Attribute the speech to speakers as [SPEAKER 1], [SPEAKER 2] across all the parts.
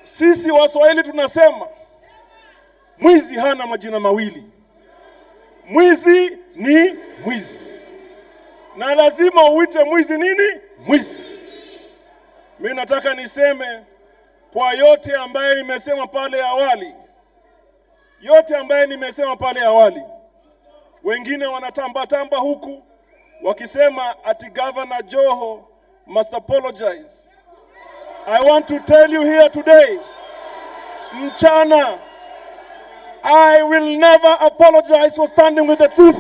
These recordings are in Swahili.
[SPEAKER 1] Sisi Waswahili tunasema mwizi hana majina mawili, mwizi ni mwizi, na lazima uite mwizi nini? Mwizi. Mimi nataka niseme kwa yote ambaye nimesema pale awali, yote ambaye nimesema pale awali, wengine wanatambatamba huku wakisema ati Governor Joho must apologize. I want to tell you here today, mchana, I will never apologize for standing with the truth.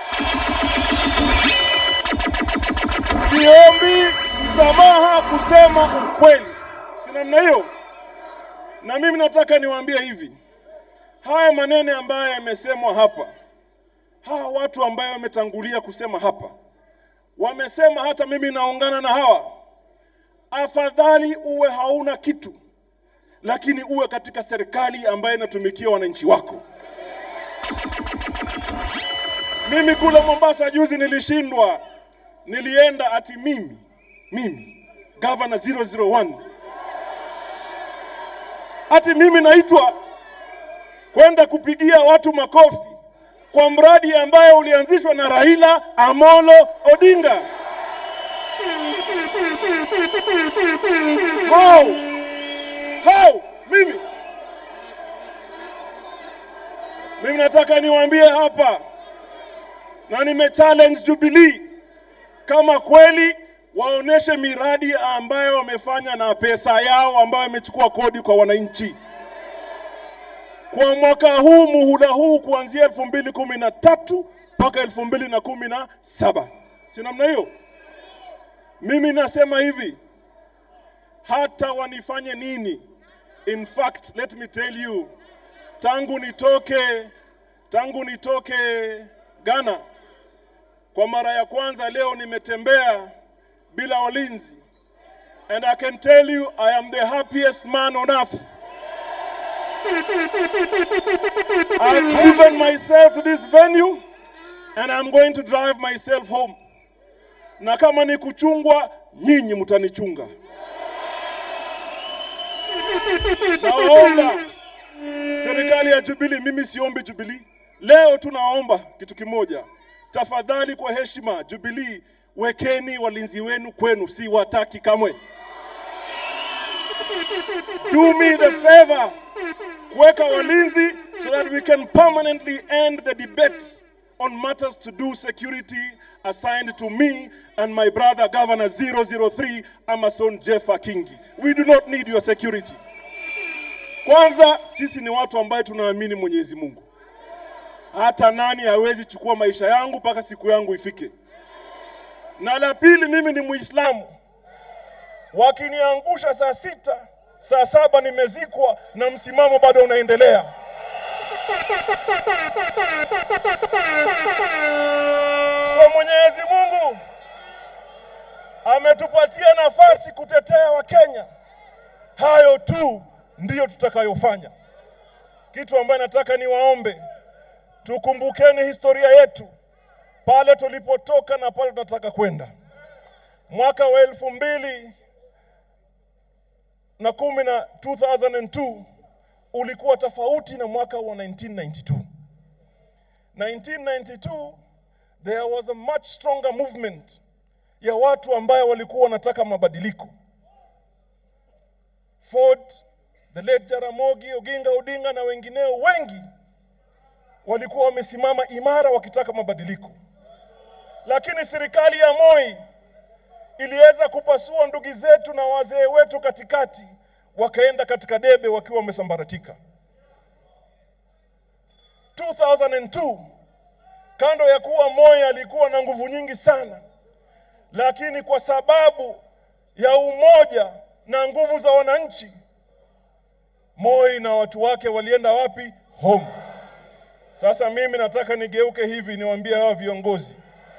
[SPEAKER 1] Siombi msamaha kusema ukweli, si namna hiyo. Na mimi nataka niwaambie hivi, haya maneno ambayo yamesemwa hapa, hawa watu ambayo wametangulia kusema hapa, wamesema hata mimi naungana na hawa. Afadhali uwe hauna kitu, lakini uwe katika serikali ambayo inatumikia wananchi wako. Mimi kule Mombasa juzi nilishindwa, nilienda ati mimi mimi governor 001 ati mimi naitwa kwenda kupigia watu makofi kwa mradi ambayo ulianzishwa na Raila Amolo Odinga. How? How? Mimi mimi nataka niwaambie hapa na nime challenge Jubilee kama kweli waoneshe miradi ambayo wamefanya na pesa yao ambayo wamechukua kodi kwa wananchi kwa mwaka huu muhula huu kuanzia elfu mbili kumi na tatu mpaka elfu mbili na kumi na saba si namna hiyo? Mimi nasema hivi, hata wanifanye nini, in fact let me tell you, tangu nitoke tangu nitoke Ghana kwa mara ya kwanza leo nimetembea bila walinzi, and I can tell you I am the happiest man on earth. I've driven myself to this venue and I'm going to drive myself home. Na kama ni kuchungwa, nyinyi mtanichunga. Naomba serikali ya Jubilee, mimi siombi Jubilee. Leo tunaomba kitu kimoja, tafadhali, kwa heshima, Jubilee, wekeni walinzi wenu kwenu, si wataki kamwe. Do me the favor kuweka walinzi so that we can permanently end the debate on matters to do security assigned to me and my brother governor 003 Amason Jeffa Kingi. We do not need your security. Kwanza sisi ni watu ambaye tunaamini Mwenyezi Mungu. Hata nani hawezi chukua maisha yangu mpaka siku yangu ifike. Na la pili, mimi ni Muislamu. Wakiniangusha saa sita, saa saba nimezikwa na msimamo bado unaendelea. So Mwenyezi Mungu ametupatia nafasi kutetea Wakenya. Hayo tu ndiyo tutakayofanya. Kitu ambaye nataka niwaombe, tukumbukeni historia yetu, pale tulipotoka na pale tunataka kwenda. Mwaka wa elfu mbili na kumi na 2002 ulikuwa tofauti na mwaka wa 1992. 1992 there was a much stronger movement ya watu ambayo walikuwa wanataka mabadiliko. Ford, the late Jaramogi Oginga Odinga na wengineo wengi walikuwa wamesimama imara wakitaka mabadiliko, lakini serikali ya Moi iliweza kupasua ndugu zetu na wazee wetu katikati, wakaenda katika debe wakiwa wamesambaratika. 2002 kando ya kuwa Moi alikuwa na nguvu nyingi sana, lakini kwa sababu ya umoja na nguvu za wananchi, Moi na watu wake walienda wapi? Home. Sasa mimi nataka nigeuke hivi niwaambie hawa viongozi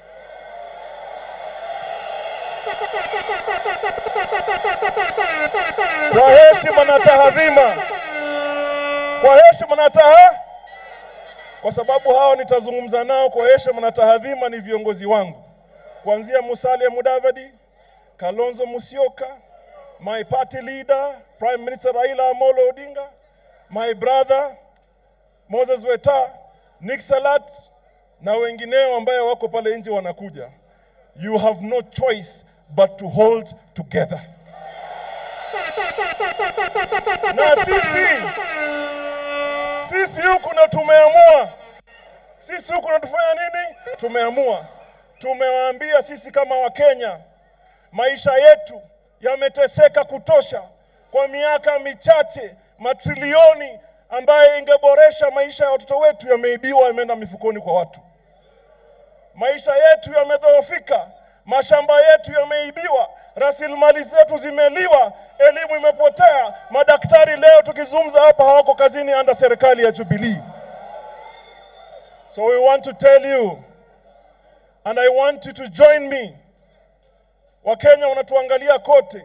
[SPEAKER 1] kwa heshima na tahadhima, kwa heshima na taha, kwa sababu hao nitazungumza nao kwa heshima na tahadhima, ni viongozi wangu kuanzia Musalia Mudavadi, Kalonzo Musyoka, my party leader, Prime Minister Raila Amolo Odinga, my brother Moses Weta, Nick Salat na wengineo ambayo wako pale nje wanakuja. You have no choice but to hold together. Na sisi sisi huku na tumeamua, sisi huku na tufanya nini? Tumeamua, tumewaambia sisi kama Wakenya, maisha yetu yameteseka kutosha kwa miaka michache, matrilioni ambayo ingeboresha maisha ya watoto wetu yameibiwa, yameenda mifukoni kwa watu. Maisha yetu yamedhoofika, mashamba yetu yameibiwa, rasilimali zetu zimeliwa, elimu imepotea. Madaktari leo tukizungumza hapa hawako kazini anda serikali ya Jubilee. So we want to tell you and I want you to join me. Wakenya wanatuangalia kote.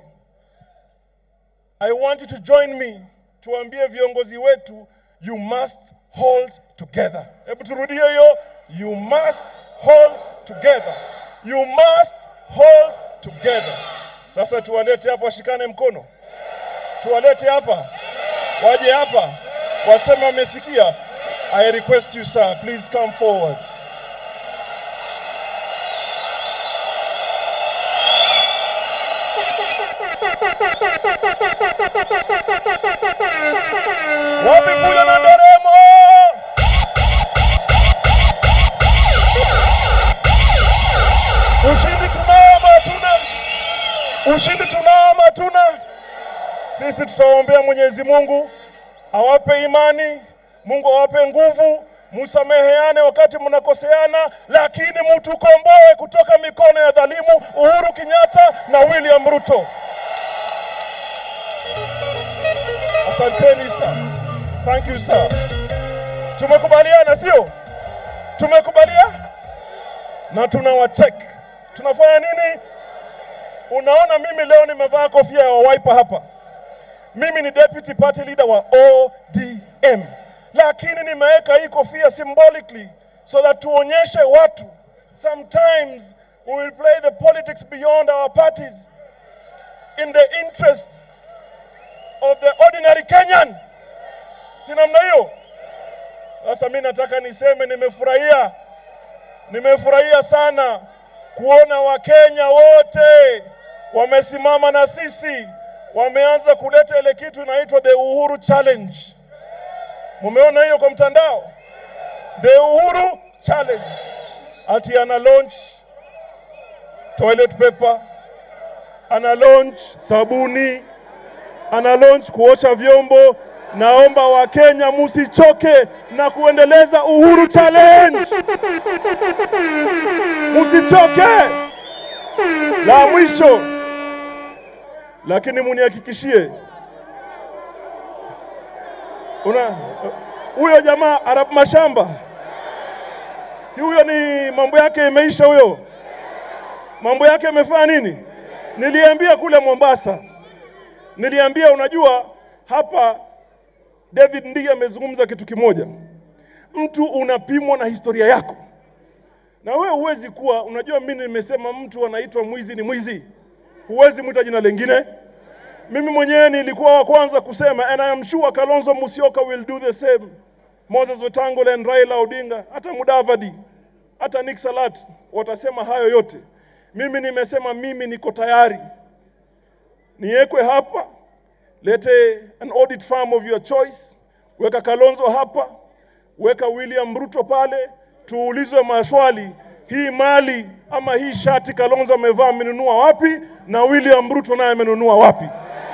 [SPEAKER 1] I want you to join me tuambie viongozi wetu you must hold together. Hebu turudie hiyo, you must hold together. You must hold together. Sasa tuwalete hapa, washikane mkono, tuwalete hapa, waje hapa, waseme wamesikia. I request you sir, please come forward. Wapi fujo na nderemo? Ushindi tunao ama hatuna? Ushindi tunao ama hatuna? Sisi tutaombea Mwenyezi Mungu awape imani, Mungu awape nguvu, musameheane wakati mnakoseana, lakini mutukomboe kutoka mikono ya dhalimu Uhuru Kenyatta na William Ruto. Asanteni sana. Thank you sir. Tumekubaliana sio? Tumekubaliana na tunawacheck. Tunafanya nini? Unaona, mimi leo nimevaa kofia ya Wiper hapa. Mimi ni deputy party leader wa ODM, lakini nimeweka hii kofia symbolically so that tuonyeshe watu sometimes we will play the politics beyond our parties in the interest of the ordinary Kenyan. Si namna hiyo? Sasa mi nataka niseme nimefurahia, nimefurahia sana kuona Wakenya wote wamesimama na sisi, wameanza kuleta ile kitu inaitwa the Uhuru Challenge. Mumeona hiyo kwa mtandao, the Uhuru Challenge, ati ana launch toilet paper, ana launch sabuni, ana launch kuosha vyombo. Naomba Wakenya musichoke na kuendeleza Uhuru Challenge, musichoke. La mwisho lakini munihakikishie, una huyo jamaa Arab Mashamba, si huyo? Ni mambo yake imeisha huyo, mambo yake imefanya nini? Niliambia kule Mombasa, niliambia unajua, hapa David ndiye amezungumza kitu kimoja, mtu unapimwa na historia yako, na wewe huwezi kuwa unajua. Mimi nimesema mtu anaitwa mwizi ni mwizi, huwezi mwita jina lingine. Mimi mwenyewe nilikuwa wa kwanza kusema and I am sure Kalonzo Musyoka will do the same, Moses Wetangula and Raila Odinga, hata Mudavadi, hata Nick Salat watasema hayo yote. Mimi nimesema mimi niko tayari niwekwe hapa, lete an audit firm of your choice, weka Kalonzo hapa, weka William Ruto pale, tuulizwe maswali, hii mali ama hii shati Kalonzo amevaa amenunua wapi, na William Ruto naye amenunua wapi?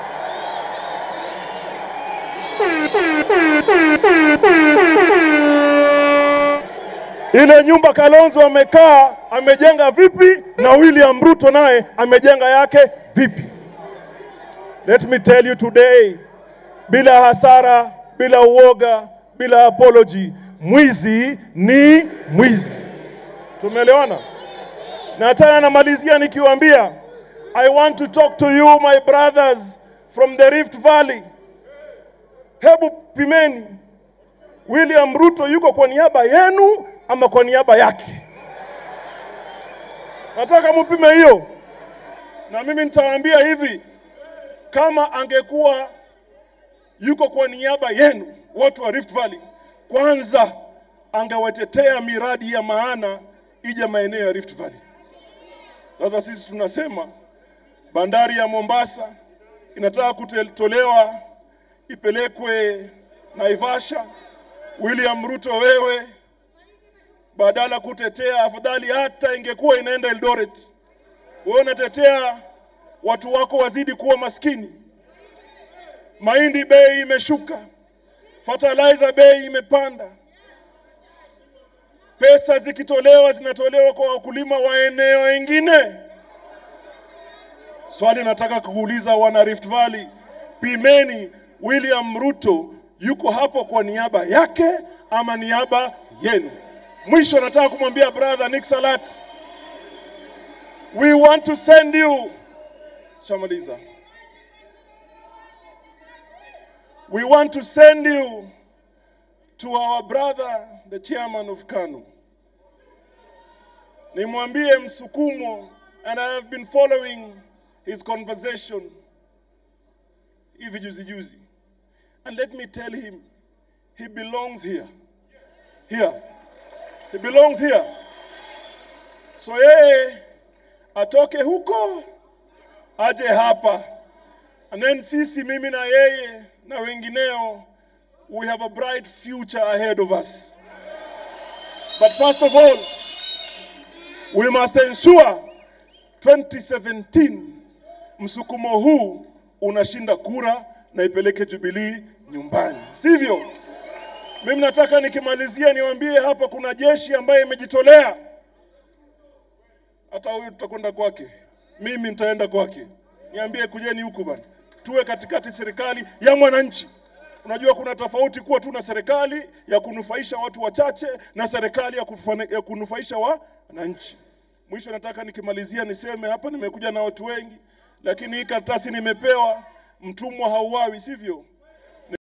[SPEAKER 1] Ile nyumba Kalonzo amekaa amejenga vipi, na William Ruto naye amejenga yake vipi? Let me tell you today, bila hasara, bila uoga, bila apology, mwizi ni mwizi. Tumeelewana? Na tena namalizia nikiwaambia, I want to talk to you my brothers from the Rift Valley. Hebu pimeni, William Ruto yuko kwa niaba yenu ama kwa niaba yake? Nataka mupime hiyo, na mimi nitawaambia hivi kama angekuwa yuko kwa niaba yenu watu wa Rift Valley, kwanza angewatetea miradi ya maana ije maeneo ya Rift Valley. Sasa sisi tunasema bandari ya Mombasa inataka kutolewa ipelekwe Naivasha. William Ruto, wewe badala kutetea, afadhali hata ingekuwa inaenda Eldoret. Wewe unatetea watu wako wazidi kuwa maskini. Mahindi bei imeshuka, fertilizer bei imepanda, pesa zikitolewa zinatolewa kwa wakulima wa eneo wengine. Swali nataka kuuliza wana Rift Valley, pimeni, William Ruto yuko hapo kwa niaba yake ama niaba yenu? Mwisho nataka kumwambia brother Nick Salat, we want to send you shamaliza, we want to send you to our brother the chairman of KANU. Nimwambie msukumo, and I have been following his conversation hivi juzi juzi. And let me tell him, he belongs here. Here. He belongs here. So yeye atoke huko aje hapa. And then sisi mimi na yeye na wengineo we have a bright future ahead of us. But first of all, we must ensure 2017 msukumo huu unashinda kura na ipeleke Jubilee nyumbani, sivyo? Mimi nataka nikimalizia niwaambie hapa kuna jeshi ambaye imejitolea. Hata huyu tutakwenda kwake, mimi nitaenda kwake, niambie kujeni huku bana, tuwe katikati serikali ya mwananchi. Unajua kuna tofauti kuwa tu na serikali ya kunufaisha watu wachache na serikali ya, kufane, ya kunufaisha wananchi. Mwisho nataka nikimalizia niseme hapa, nimekuja na watu wengi, lakini hii karatasi nimepewa, mtumwa hauawi, sivyo?